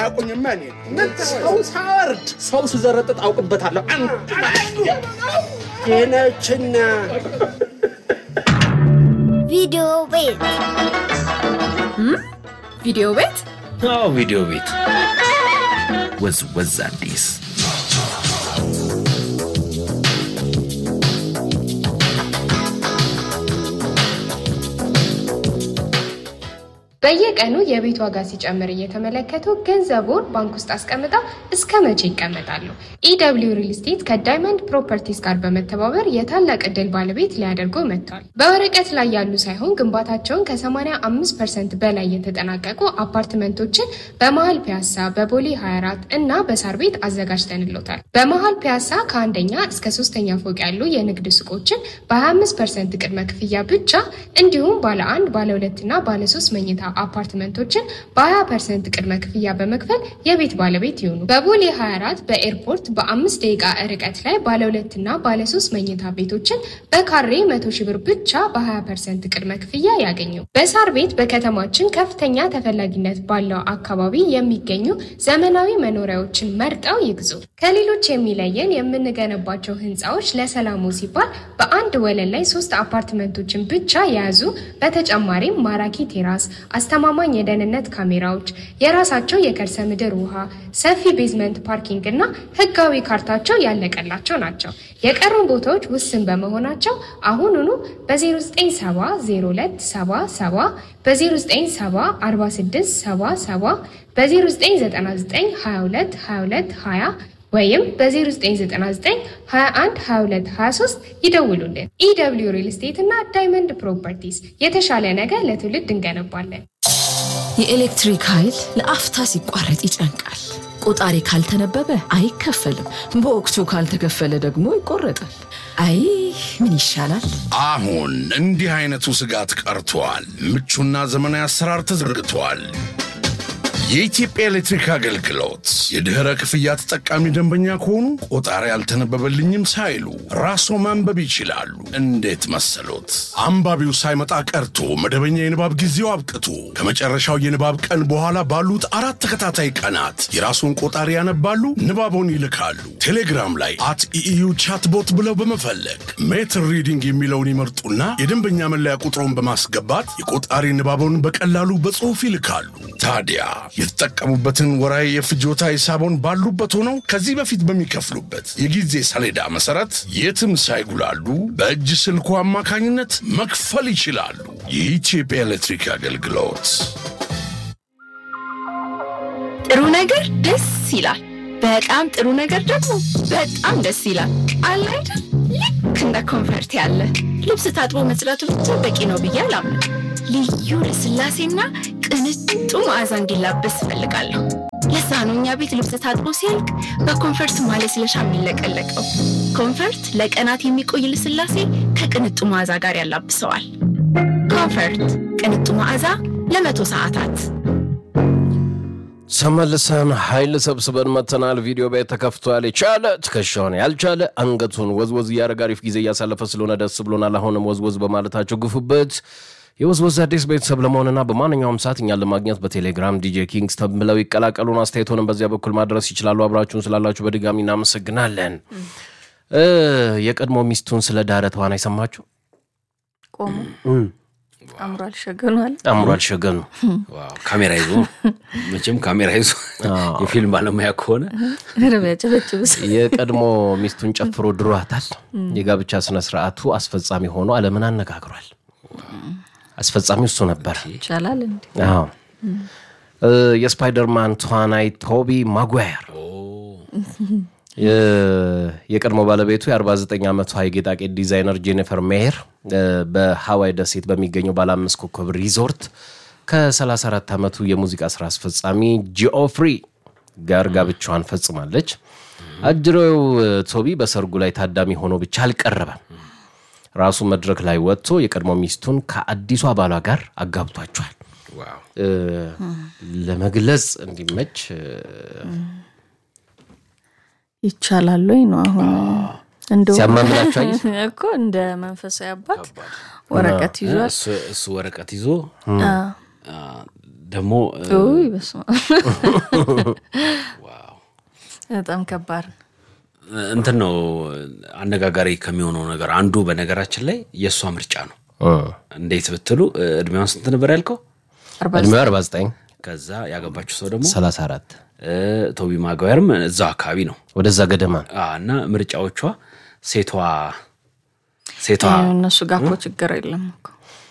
አያውቁኝማ እኔ ሰው ሳወርድ ሰው ስዘረጥጥ አውቅበታለሁ። ቴነችና ቪዲዮ ቤት ቪዲዮ ቤት አዎ ቪዲዮ ቤት ወዝ ወዝ አዲስ በየቀኑ የቤት ዋጋ ሲጨምር እየተመለከቱ ገንዘቡን ባንክ ውስጥ አስቀምጠው እስከ መቼ ይቀመጣሉ? ኢደብሊው ሪል ስቴት ከዳይመንድ ፕሮፐርቲስ ጋር በመተባበር የታላቅ ዕድል ባለቤት ሊያደርጉ መጥቷል። በወረቀት ላይ ያሉ ሳይሆን ግንባታቸውን ከ85 ፐርሰንት በላይ የተጠናቀቁ አፓርትመንቶችን በመሀል ፒያሳ፣ በቦሌ 24 እና በሳር ቤት አዘጋጅተንሎታል። በመሀል ፒያሳ ከአንደኛ እስከ ሶስተኛ ፎቅ ያሉ የንግድ ሱቆችን በ25 ፐርሰንት ቅድመ ክፍያ ብቻ እንዲሁም ባለ አንድ ባለ ሁለት እና ባለ ሶስት መኝታ አፓርትመንቶችን በ20 ፐርሰንት ቅድመ ክፍያ በመክፈል የቤት ባለቤት ይሁኑ። በቦሌ 24 በኤርፖርት በአምስት ደቂቃ ርቀት ላይ ባለ ሁለት እና ባለ ሶስት መኝታ ቤቶችን በካሬ መቶ ሺህ ብር ብቻ በ20 ፐርሰንት ቅድመ ክፍያ ያገኙ። በሳር ቤት በከተማችን ከፍተኛ ተፈላጊነት ባለው አካባቢ የሚገኙ ዘመናዊ መኖሪያዎችን መርጠው ይግዙ። ከሌሎች የሚለየን የምንገነባቸው ህንፃዎች ለሰላሙ ሲባል በአንድ ወለል ላይ ሶስት አፓርትመንቶችን ብቻ የያዙ በተጨማሪም ማራኪ ቴራስ አስተማማኝ የደህንነት ካሜራዎች፣ የራሳቸው የከርሰ ምድር ውሃ፣ ሰፊ ቤዝመንት ፓርኪንግ እና ህጋዊ ካርታቸው ያለቀላቸው ናቸው። የቀሩን ቦታዎች ውስን በመሆናቸው አሁኑኑ በ0970 በ0970 በ0999 20 ወይም በ0999 21 22 23 ይደውሉልን። ኢደብሊው ሪል ስቴት እና ዳይመንድ ፕሮፐርቲስ የተሻለ ነገር ለትውልድ እንገነባለን። የኤሌክትሪክ ኃይል ለአፍታ ሲቋረጥ ይጨንቃል። ቆጣሪ ካልተነበበ አይከፈልም። በወቅቱ ካልተከፈለ ደግሞ ይቆረጣል። አይ ምን ይሻላል? አሁን እንዲህ አይነቱ ስጋት ቀርቷል። ምቹና ዘመናዊ አሰራር ተዘርግቷል። የኢትዮጵያ ኤሌክትሪክ አገልግሎት የድኅረ ክፍያ ተጠቃሚ ደንበኛ ከሆኑ ቆጣሪ አልተነበበልኝም ሳይሉ ራስዎ ማንበብ ይችላሉ። እንዴት መሰሎት? አንባቢው ሳይመጣ ቀርቶ መደበኛ የንባብ ጊዜው አብቅቶ ከመጨረሻው የንባብ ቀን በኋላ ባሉት አራት ተከታታይ ቀናት የራስዎን ቆጣሪ ያነባሉ፣ ንባቦን ይልካሉ። ቴሌግራም ላይ አት ኢኢዩ ቻትቦት ብለው በመፈለግ ሜትር ሪዲንግ የሚለውን ይመርጡና የደንበኛ መለያ ቁጥሮን በማስገባት የቆጣሪ ንባቦን በቀላሉ በጽሑፍ ይልካሉ። ታዲያ የተጠቀሙበትን ወራዊ የፍጆታ ሂሳቦን ባሉበት ሆነው ከዚህ በፊት በሚከፍሉበት የጊዜ ሰሌዳ መሰረት የትም ሳይጉላሉ በእጅ ስልኩ አማካኝነት መክፈል ይችላሉ። የኢትዮጵያ ኤሌክትሪክ አገልግሎት ጥሩ ነገር ደስ ይላል። በጣም ጥሩ ነገር ደግሞ በጣም ደስ ይላል። አለ አይደል? ልክ እንደ ኮንፈርት ያለ ልብስ ታጥቦ መጽዳቱ ብቻ በቂ ነው ብዬ አላምንም። ልዩ ልስላሴና ቅንጡ መዓዛ እንዲላበስ እፈልጋለሁ። ለዛ ነው እኛ ቤት ልብስ ታጥቦ ሲያልቅ በኮንፈርት ማለስለሻ የሚለቀለቀው። ኮንፈርት ለቀናት የሚቆይ ልስላሴ ከቅንጡ መዓዛ ጋር ያላብሰዋል። ኮንፈርት ቅንጡ መዓዛ ለመቶ ሰዓታት ተመልሰን ኃይል ሰብስበን መተናል። ቪዲዮ ቤት ተከፍቷል። የቻለ ትከሻውን ያልቻለ አንገቱን ወዝወዝ እያደረገ አሪፍ ጊዜ እያሳለፈ ስለሆነ ደስ ብሎናል። አሁንም ወዝወዝ በማለታቸው ግፉበት። የወዝወዝ አዲስ ቤተሰብ ለመሆንና በማንኛውም ሰዓት እኛን ለማግኘት በቴሌግራም ዲጄ ኪንግስ ብለው ይቀላቀሉን። አስተያየቶንም በዚያ በኩል ማድረስ ይችላሉ። አብራችሁን ስላላችሁ በድጋሚ እናመሰግናለን። የቀድሞ ሚስቱን ስለ ዳረ ተዋናይ ሰማችሁ? ቆሙ አምሯል ሸገኗል አምሯል ሸገኑ ካሜራ ይዞ መቼም ካሜራ ይዞ የፊልም ባለሙያ ከሆነ ጨበጭብስ የቀድሞ ሚስቱን ጨፍሮ ድሯታል። የጋብቻ ስነ ስርዓቱ አስፈጻሚ ሆኖ ዓለምን አነጋግሯል። አስፈጻሚው እሱ ነበር። ይቻላል እንዴ? አዎ የስፓይደርማን ተዋናይ ቶቢ ማጓየር የቀድሞ ባለቤቱ የ49 ዓመቷ የጌጣጌጥ ዲዛይነር ጄኒፈር ሜየር በሃዋይ ደሴት በሚገኘው ባለ አምስት ኮከብ ሪዞርት ከ34 ዓመቱ የሙዚቃ ስራ አስፈጻሚ ጂኦፍሪ ጋር ጋብቻዋን ፈጽማለች። አጅሬው ቶቢ በሰርጉ ላይ ታዳሚ ሆኖ ብቻ አልቀረበም። ራሱ መድረክ ላይ ወጥቶ የቀድሞ ሚስቱን ከአዲሷ ባሏ ጋር አጋብቷቸዋል። ለመግለጽ እንዲመች ይቻላል ወይ ነው አሁን እንደው ሲያማምላቸው አየህ? እኮ እንደ መንፈሳዊ አባት ወረቀት ይዟል። እሱ- እሱ ወረቀት ይዞ ደግሞ እ፣ ውይ በስመ አብ። በጣም ከባድ ነው። እንትን ነው አነጋጋሪ ከሚሆነው ነገር አንዱ በነገራችን ላይ የእሷ ምርጫ ነው። እንዴት ብትሉ እ፣ እድሜዋን ስንት ነበር ያልከው? አርባ እድሜዋ 49 ከዛ ያገባችው ሰው ደግሞ 34 እ፣ ቶቢ ማጓየርም እዛው አካባቢ ነው ወደዛ ገደማ አ፣ እና ምርጫዎቿ ሴቷ ሴቷ እነሱ ጋር እኮ ችግር የለም እኮ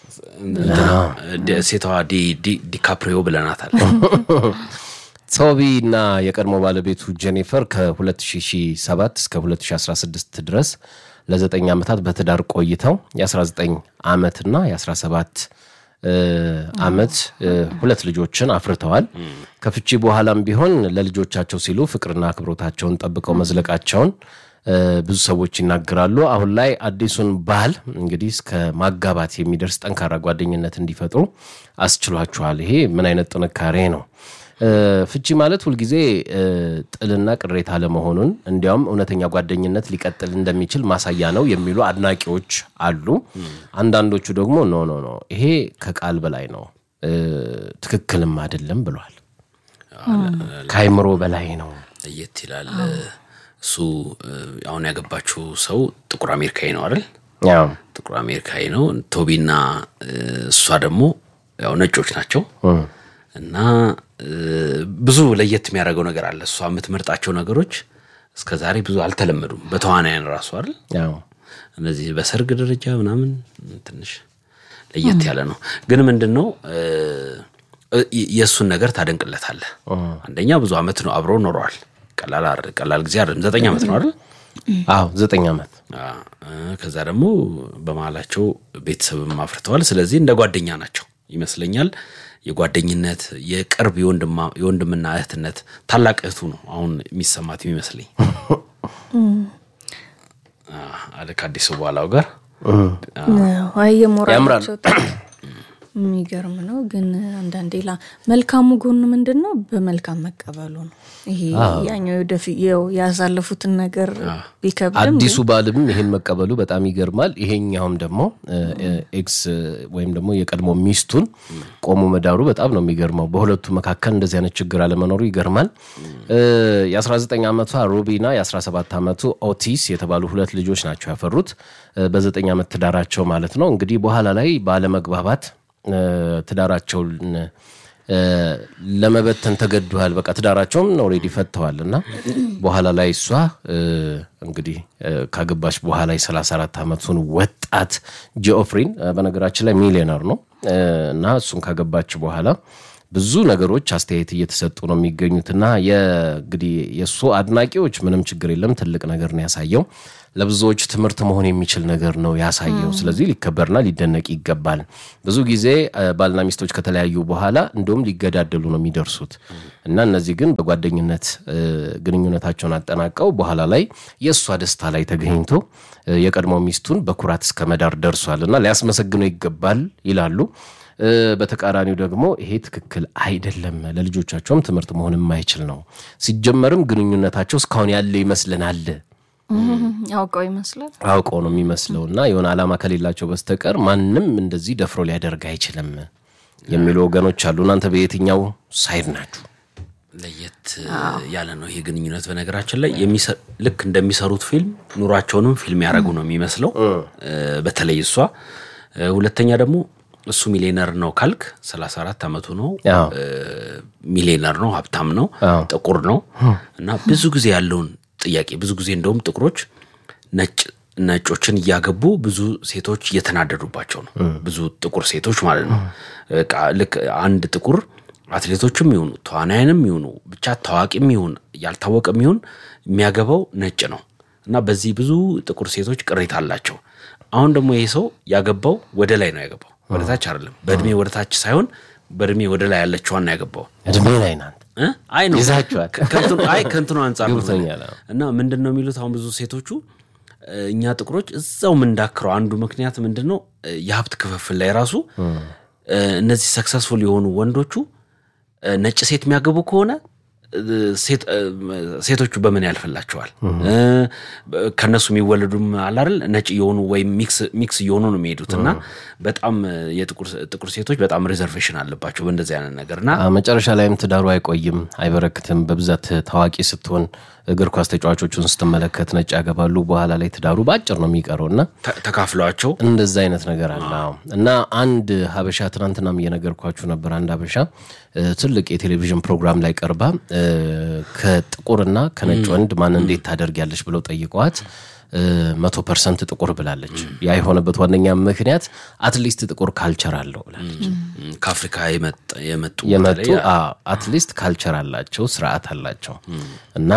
ዲ- ሴቷ ዲ- ዲ- ዲካፕሪዮ ብለናታል። ቶቢ እና የቀድሞ ባለቤቱ ጄኒፈር ከ2007 እስከ 2016 ድረስ ለዘጠኝ ዓመታት በትዳር ቆይተው የ19 ዓመትና የ17 እ፣ ዓመት እ፣ ሁለት ልጆችን አፍርተዋል። ከፍቺ በኋላም ቢሆን ለልጆቻቸው ሲሉ ፍቅርና አክብሮታቸውን ጠብቀው መዝለቃቸውን እ፣ ብዙ ሰዎች ይናገራሉ። አሁን ላይ አዲሱን ባል እንግዲህ እስከ ማጋባት የሚደርስ ጠንካራ ጓደኝነት እንዲፈጥሩ አስችሏቸዋል። ይሄ ምን አይነት ጥንካሬ ነው? እ፣ ፍቺ ማለት ሁልጊዜ እ፣ ጥልና ቅሬታ ለመሆኑን እንዲያውም እውነተኛ ጓደኝነት ሊቀጥል እንደሚችል ማሳያ ነው የሚሉ አድናቂዎች አሉ። አንዳንዶቹ ደግሞ ኖ ኖ ኖ ይሄ ከቃል በላይ ነው እ፣ ትክክልም አይደለም ብሏል። ከአይምሮ በላይ ነው። ለየት ይላል። እሱ እ፣ አሁን ያገባችው ሰው ጥቁር አሜሪካዊ ነው አይደል? ያው ጥቁር አሜሪካዊ ነው። ቶቢና እ፣ እሷ ደግሞ ያው ነጮች ናቸው እና እ፣ ብዙ ለየት የሚያደርገው ነገር አለ። እሷ የምትመርጣቸው ነገሮች እስከ ዛሬ ብዙ አልተለመዱም በተዋናያን ራሱ አይደል? ያው እነዚህ በሰርግ ደረጃ ምናምን ትንሽ ለየት ያለ ነው። ግን ምንድን ነው እ፣ እ፣ የእሱን ነገር ታደንቅለታለህ። አንደኛ ብዙ አመት ነው አብረው ኖረዋል። ቀላል አይደል- ቀላል ጊዜ አይደለም። ዘጠኝ ዓመት ነው አይደል? አዎ ዘጠኝ ዓመት አ፣ እ፣ ከዛ ደግሞ በመሀላቸው ቤተሰብም አፍርተዋል። ስለዚህ እንደ ጓደኛ ናቸው ይመስለኛል። የጓደኝነት የቅርብ የወንድማ- የወንድምና እህትነት ታላቅ እህቱ ነው አሁን የሚሰማት የሚመስለኝ አ፣ አለ ከአዲሱ በኋላው ጋር አይ የሞራላቸው ጥግ የሚገርም ነው። ግን አንዳንዴ ላ መልካሙ ጎኑ ምንድን ነው? በመልካም መቀበሉ ነው። ይሄ ያኛው ወደፊት ያው ያሳለፉትን ነገር ቢከብድም አዲሱ ባልም ይሄን መቀበሉ በጣም ይገርማል። ይሄኛውም ደግሞ እ፣ እ፣ ኤክስ ወይም ደግሞ የቀድሞ ሚስቱን ቆሞ መዳሩ በጣም ነው የሚገርመው። በሁለቱ መካከል እንደዚህ አይነት ችግር አለመኖሩ ይገርማል። እ፣ የ19 ዓመቷ ሩቢና የ17 ዓመቱ ኦቲስ የተባሉ ሁለት ልጆች ናቸው ያፈሩት እ፣ በዘጠኝ ዓመት ትዳራቸው ማለት ነው። እንግዲህ በኋላ ላይ ባለመግባባት እ፣ ትዳራቸውን እ፣ ለመበተን ተገደዋል። በቃ ትዳራቸውም ኦልሬዲ ፈተዋል እና በኋላ ላይ እሷ እ፣ እንግዲህ እ፣ ካገባች በኋላ የ34 ዓመቱን ወጣት ጂኦፍሪን እ፣ በነገራችን ላይ ሚሊዮነር ነው እ፣ እና እሱን ካገባች በኋላ ብዙ ነገሮች አስተያየት እየተሰጡ ነው የሚገኙት እና የእንግዲህ የእሱ አድናቂዎች ምንም ችግር የለም ትልቅ ነገር ነው ያሳየው ለብዙዎች ትምህርት መሆን የሚችል ነገር ነው ያሳየው። ስለዚህ ሊከበርና ሊደነቅ ይገባል። ብዙ ጊዜ እ፣ ባልና ሚስቶች ከተለያዩ በኋላ እንዲሁም ሊገዳደሉ ነው የሚደርሱት እና እነዚህ ግን በጓደኝነት እ፣ ግንኙነታቸውን አጠናቀው በኋላ ላይ የእሷ ደስታ ላይ ተገኝቶ እ፣ የቀድሞ ሚስቱን በኩራት እስከ መዳር ደርሷል እና ሊያስመሰግነው ይገባል ይላሉ። እ፣ በተቃራኒው ደግሞ ይሄ ትክክል አይደለም፣ ለልጆቻቸውም ትምህርት መሆን የማይችል ነው። ሲጀመርም ግንኙነታቸው እስካሁን ያለ ይመስለናል ያውቀው ይመስላል። አውቀው ነው የሚመስለው እና የሆነ ዓላማ ከሌላቸው በስተቀር ማንም እንደዚህ ደፍሮ ሊያደርግ አይችልም የሚሉ ወገኖች አሉ። እናንተ በየትኛው ሳይድ ናችሁ? ለየት ያለ ነው ይሄ ግንኙነት። በነገራችን ላይ የሚሰ- ልክ እንደሚሰሩት ፊልም ኑሯቸውንም ፊልም ያደረጉ ነው የሚመስለው። እ፣ በተለይ እሷ እ፣ ሁለተኛ ደግሞ እሱ ሚሊዮነር ነው ካልክ 34 ዓመቱ ነው። አዎ። እ፣ ሚሊዮነር ነው፣ ሀብታም ነው፣ አዎ። ጥቁር ነው እና ብዙ ጊዜ ያለውን ጥያቄ ብዙ ጊዜ እንደውም ጥቁሮች ነጭ ነጮችን እያገቡ ብዙ ሴቶች እየተናደዱባቸው ነው። ብዙ ጥቁር ሴቶች ማለት ነው። በቃ ልክ አንድ ጥቁር አትሌቶችም ይሁኑ ተዋናያንም ይሁኑ ብቻ ታዋቂም ይሁን ያልታወቀም ይሁን የሚያገባው ነጭ ነው እና በዚህ ብዙ ጥቁር ሴቶች ቅሬታ አላቸው። አሁን ደግሞ ይሄ ሰው ያገባው ወደ ላይ ነው ያገባው፣ ወደ ታች አይደለም። በእድሜ ወደ ታች ሳይሆን በእድሜ ወደ ላይ ያለችዋን ነው ያገባው። እድሜ ላይ ናት። እ? አይ ነው ይዛችኋል። ከ- ከእንትኑ- አይ ከእንትኑ አንጻር ነው ገብቶኛል። እና ምንድን ነው የሚሉት አሁን ብዙ ሴቶቹ እ፣ እኛ ጥቁሮች እዛው የምንዳክረው አንዱ ምክንያት ምንድን ነው እ፣ የሀብት ክፍፍል ላይ ራሱ እ፣ እነዚህ ሰክሰስፉል የሆኑ ወንዶቹ እ፣ ነጭ ሴት የሚያገቡ ከሆነ ሴት- እ፣ ሴቶቹ በምን ያልፍላቸዋል? እ፣ ከነሱ የሚወለዱም አለ አይደል ነጭ እየሆኑ ወይም ሚክስ ሚክስ እየሆኑ ነው የሚሄዱት እና በጣም የጥቁር ጥቁር ሴቶች በጣም ሪዘርቬሽን አለባቸው በእንደዚህ አይነት ነገር እና አ፣ መጨረሻ ላይም ትዳሩ አይቆይም፣ አይበረክትም። በብዛት ታዋቂ ስትሆን እግር ኳስ ተጫዋቾቹን ስትመለከት ነጭ ያገባሉ፣ በኋላ ላይ ትዳሩ በአጭር ነው የሚቀረው እና ተ- ተካፍለዋቸው እንደዛ አይነት ነገር አለ አዎ። እና አንድ ሀበሻ ትናንትናም እየነገርኳችሁ ነበር። አንድ ሀበሻ እ፣ ትልቅ የቴሌቪዥን ፕሮግራም ላይ ቀርባ እ፣ ከጥቁርና ከነጭ ወንድ ማን እንዴት ታደርጊያለሽ ብለው ጠይቀዋት እ፣ መቶ ፐርሰንት ጥቁር ብላለች። ያ የሆነበት ዋነኛ ምክንያት አትሊስት ጥቁር ካልቸር አለው ብላለች። ም፣ ከአፍሪካ የመጣ- የመጡ የመጡ በተለይ አትሊስት ካልቸር አላቸው፣ ስርዓት አላቸው እና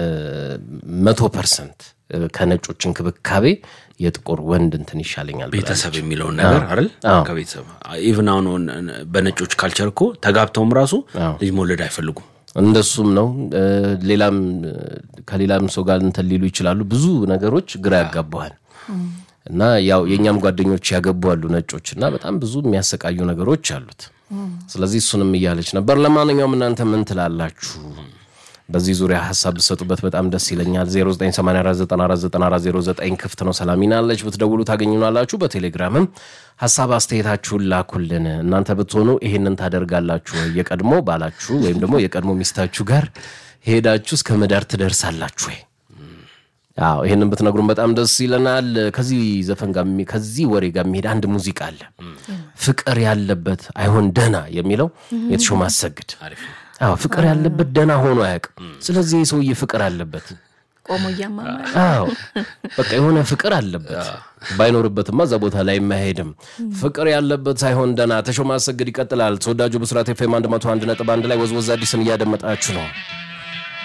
መቶ ፐርሰንት ከነጮች እንክብካቤ የጥቁር ወንድ እንትን ይሻለኛል ብላለች። ቤተሰብ የሚለውን ነገር አይደል አዎ። ከቤተሰብ ኢቭን አሁን በነጮች ካልቸር እኮ ተጋብተውም ራሱ ልጅ መውለድ አይፈልጉም እንደሱም ነው። እ፣ ሌላም እ፣ ከሌላም ሰው ጋር እንትን ሊሉ ይችላሉ። ብዙ ነገሮች ግራ ያጋባሃል። እና ያው የእኛም ጓደኞች ያገቡ አሉ ነጮች እና በጣም ብዙ የሚያሰቃዩ ነገሮች አሉት። ስለዚህ እሱንም እያለች ነበር። ለማንኛውም እናንተ ምን ትላላችሁ? በዚህ ዙሪያ ሀሳብ ብሰጡበት በጣም ደስ ይለኛል። 0984949409 ክፍት ነው። ሰላሚና አለች ብትደውሉ ታገኙናላችሁ። በቴሌግራምም ሀሳብ አስተያየታችሁን ላኩልን። እናንተ ብትሆኑ ይሄንን ታደርጋላችሁ ወይ? የቀድሞ ባላችሁ ወይም ደግሞ የቀድሞ ሚስታችሁ ጋር ሄዳችሁ እስከ መዳር ትደርሳላችሁ ወይ? አዎ ይህንን ብትነግሩን በጣም ደስ ይለናል። ከዚህ ዘፈን ጋር የሚ- ከዚህ ወሬ ጋር የሚሄድ አንድ ሙዚቃ አለ። ፍቅር ያለበት አይሆን ደህና የሚለው የተሾመ አሰግድ አዎ ፍቅር ያለበት ደህና ሆኖ አያውቅም። ስለዚህ ይህ ሰውዬ ፍቅር አለበት። ቆሞ እያማማ አዎ በቃ የሆነ ፍቅር አለበት። ባይኖርበትማ እዛ ቦታ ላይ የማይሄድም ፍቅር ያለበት ሳይሆን ደህና። ተሾመ አሰግድ ይቀጥላል። ተወዳጁ ብስራት ኤፍ ኤም 101 ነጥብ አንድ ላይ ወዝወዝ አዲስን እያደመጣችሁ ነው።